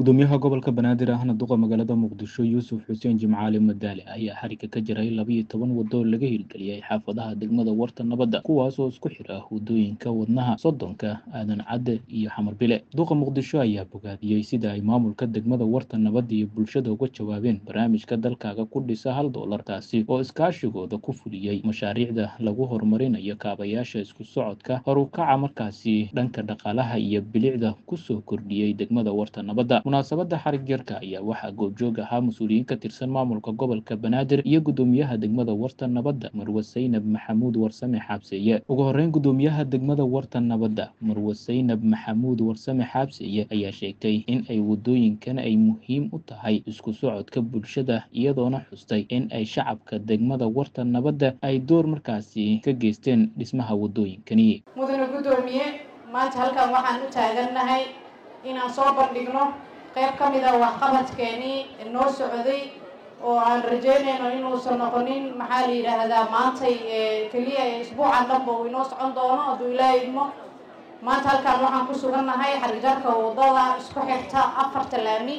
gudoomiyaha gobolka banaadir ahna duqa magaalada muqdisho yuusuf xuseen jimcaali madaale ayaa xariga ka jiray labiyo toban wado oo laga hirgeliyey xaafadaha degmada warta nabadda kuwaas oo isku xira wadooyinka wadnaha soddonka aadan cadde iyo xamar bile duqa muqdisho ayaa bogaadiyey sida ay maamulka degmada warta nabadda iyo bulshada uga jawaabeen barnaamijka dalkaaga ku dhisa hal doolar taasi oo iskaashigooda ku fuliyey mashaariicda lagu horumarinayo kaabayaasha isku socodka horukaca markaasi dhanka dhaqaalaha iyo bilicda kusoo kordhiyey degmada warta nabadda munaasabadda xarig yarka ayaa waxaa goobjoog ahaa mas-uuliyiin ka tirsan maamulka gobolka banaadir iyo gudoomiyaha degmada warta nabadda marwe saynab maxamuud warsame xaabseeye ugu horeyn gudoomiyaha degmada warta nabadda marwe saynab maxamuud warsame xaabseeye ayaa sheegtay in ay wadooyinkan ay muhiim u tahay isku socodka bulshada iyadoona xustay in ay shacabka degmada warta nabadda ay door markaasi ka geysteen dhismaha wadooyinkani mudane guddoomiye maanta halkan waxaan u taagannahay inaan soo bandhigno qayb ka mid a waxqabadkeenii noo socday oo aan rajeynayno inuusan noqonin maxaa la yidhaahdaa maantay keliya isbuucan dhanba uu inoo socon doono hadduu ilaaha idmo maanta halkan waxaan ku sugannahay xarijarka waddada isku xirta afarta laami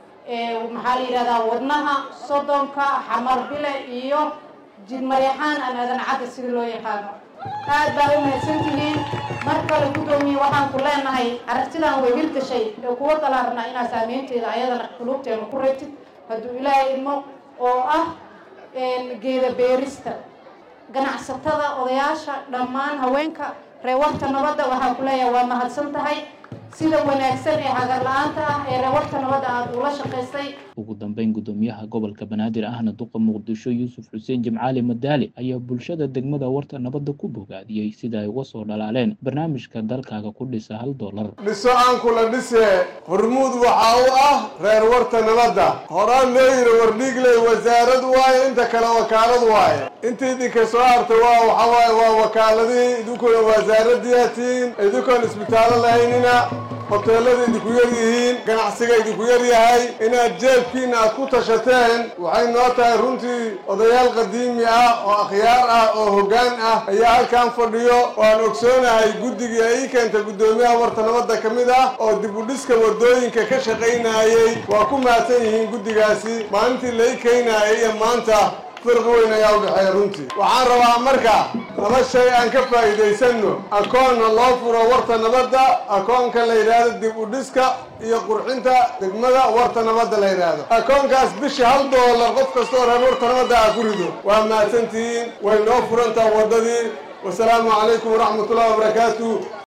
maxaa la yidhahdaa wadnaha soddonka xamar bile iyo jidmareexaan aan aadan cadda sida loo yaqaano aad baa u mahadsantihiin mar kale guddoomiye waxaan ku leenahay aragtidan way hirgashay ee kuwa dalaarna inaa saameynteeda ayadana qulubteena ku reebtid hadduu ilaahay idmo oo ah geeda beerista ganacsatada odayaasha dhammaan haweenka reewarta nabadda waxaan ku leeyahay waa mahadsan tahay sida wanaagsan ee hagar la-aanta ah ee reewarta nabadda aada ula shaqaystay ugu dambeyn gudoomiyaha gobolka banaadir ahna duqa muqdisho yuusuf xuseen jimcaali madaale ayaa bulshada degmada warta nabadda ku bogaadiyey sida ay uga soo dhalaaleen barnaamijka dalkaaga ku dhisa hal doolar dhiso aan kula dhisee hormuud waxaa u ah reer warta nabadda horaan loo yidhi wardhiigley wasaarad waaye inta kale wakaalad waaye inta idinka soo harta waa waxaa waaye waa wakaaladihii idinkuna wasaaradiyatiin idinkoon isbitaallo lahaynina hoteelada idinku yar yihiin ganacsiga idinku yar yahay inaad jeebkiina aad ku tashateen waxay noo tahay runtii odayaal qadiimi ah oo akhyaar ah oo hoggaan ah ayaa halkan fadhiyo oo aan ogsoonahay guddigii ay ii keenta guddoomiyaha warta nabadda ka mid ah oo dib u dhiska waddooyinka ka shaqaynayey waa ku mahadsan yihiin guddigaasi maalintii la ii keenaayay iyo maanta firqi weyn ayaa u dhexeeya runtii waxaan rabaa marka laba shay aan ka faa'iidaysanno akoonna loo furo warta nabadda akoonka la yidhaahdo dib u dhiska iyo qurxinta degmada warta nabadda la yidhaahdo akoonkaas bishii hal doolar qof kastoo reer warta nabadda ah ku rido waa mahadsantihiin way noo furantaa waddadii wasalaamu calaykum waraxmatullahi wabarakaatu